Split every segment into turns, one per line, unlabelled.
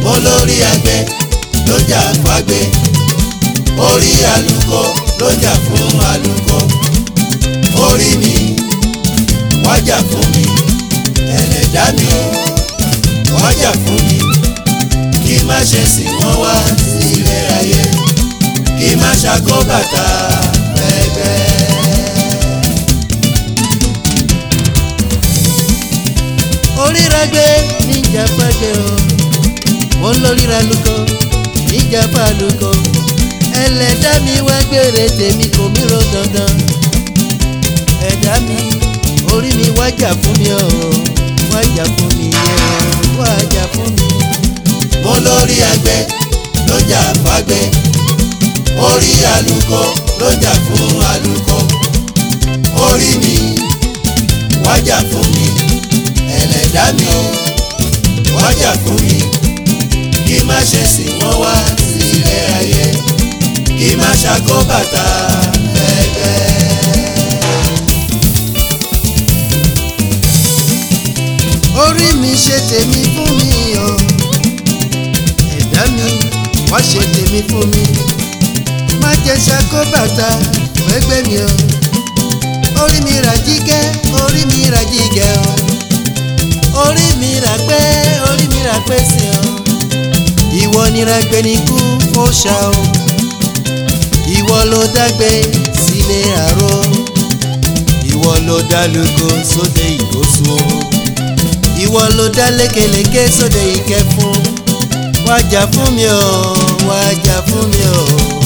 olórí àgbẹ̀ ló jà fágbẹ̀ orí àlùkò ló jà fún àlùkò orí mi wájà fún mi ẹlẹ́dá mi wájà fún mi kí má ṣe sìn wọ́n wá sí ilé ayé kí má ṣàkó bàtà pẹ́pẹ́.
oríra gbé níjà fàgbé o mo ń lóríra lukọ níjà fàlùkọ ẹlẹ́dá mi wá gbére tèmi kò mí ro dandan ẹ̀dá mi orí mi wájà fún mi o wájà fún mi o wájà fún mi.
mo lórí àgbẹ̀ ló jà fágbẹ̀ orí àlùkò ló jà fún àlùkò orí mi wájà fún mi ẹlẹ́dá mi wájà fún mi kí má ṣe sìn wọ́n wá sí ilé ayé kí má ṣàkó bàtà pẹ́pẹ́.
orí mi ṣe tèmi fún mi o ẹ̀dá mi wá ṣe tèmi fún mi má jẹ́ ṣàkó bàtà fẹ́gbẹ́ mi o orí mi rà jígẹ́ orí mi rà jígẹ́ o orí mi rà pé orí mi rà pé sí o ìwọ nira gbé ní kú fóṣà o ìwọ ló dágbé sílé àrò ìwọ ló dá lóko sóde ìgbósùn o ìwọ ló dá lékeleke sóde ìkẹfún wájà fún mi o wájà fún mi o.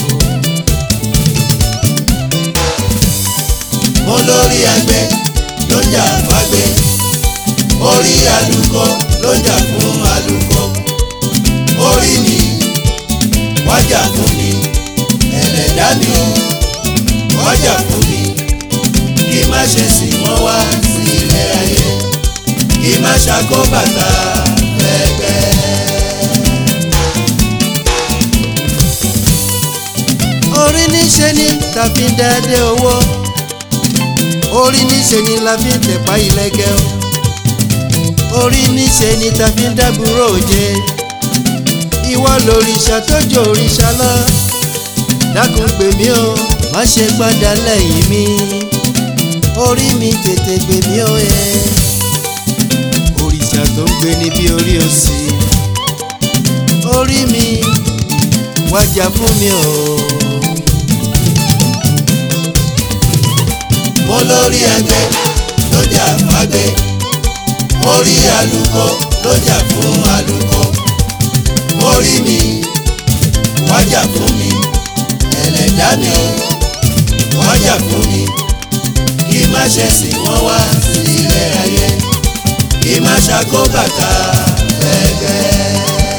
mo lórí àgbẹ̀ ló jà fágbẹ̀ orí àlùkò ló jà fún àlùkò orí mi wájà fún mi ẹlẹ́dá mi wájà fún mi kí má ṣe sìn wọ́n wá sí ilé ayé kí má ṣàkó bàtà pẹ́pẹ́.
orí níṣe ni tàbí dáadé owó orí níṣe ni la fi ń tẹ̀pá ìlẹ́gẹ̀ o orí níṣe ni tàbí dábúrò òjé ìwọ lòrìṣà tó jò òrìṣà lọ dákun pè mí o má ṣe padà lẹ́yìn mi orí mi tètè gbè mí o ẹ òrìṣà tó ń gbé ní bí orí òsì orí mi wájà fún mi o.
mo lórí àgbẹ̀ ló jà fágbẹ̀ orí àlùkò ló jà fún àlùkò orí mi wájà fún mi ẹlẹ́dá mi wájà fún mi kí má ṣe sìn wọ́n wá sí ilé ayé kí má ṣàkó bàtà pẹ́pẹ́.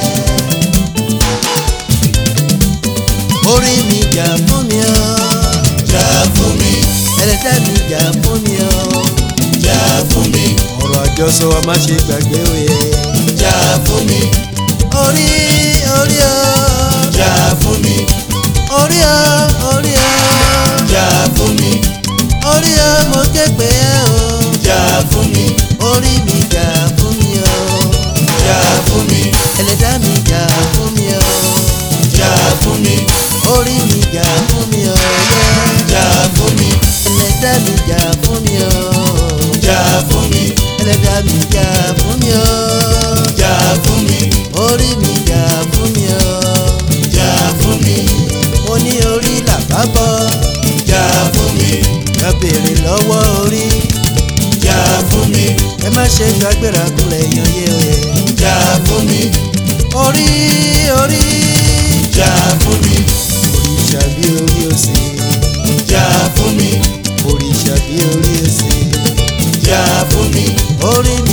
orí mi jà fún mi o
jà fún mi
ẹlẹ́dá mi jà fún mi o
jà fún mi
ọ̀rọ̀ àjọsọ wa má ṣe gbàgbé òye
jà fún mi
orí orí o
jà fún mi
orí o orí o
jà fún mi
orí o mo ké pè é o
jà fún mi
orí mi jà fún mi o
jà fún mi
ẹlẹ́dá mi jà fún mi o
jà fún mi
orí mi jà fún mi o yeah.
jà fún mi
ẹlẹ́dá mi jà fún mi o
jà fún mi
ẹlẹ́dá mi jà fún mi o
jà fún mi
orí mi jà fún mi o
jà fún mi
mo ní orí làbábọ̀
jà fún mi
ká béèrè lọ́wọ́ orí
jà fún mi
ẹ má ṣe gbàgbéra kulẹ̀ yan yé o
jà fún mi
orí orí
jà fún mi
òrìṣà bí orí òsè
jà fún mi
òrìṣà bí orí òsè
jà fún mi
orí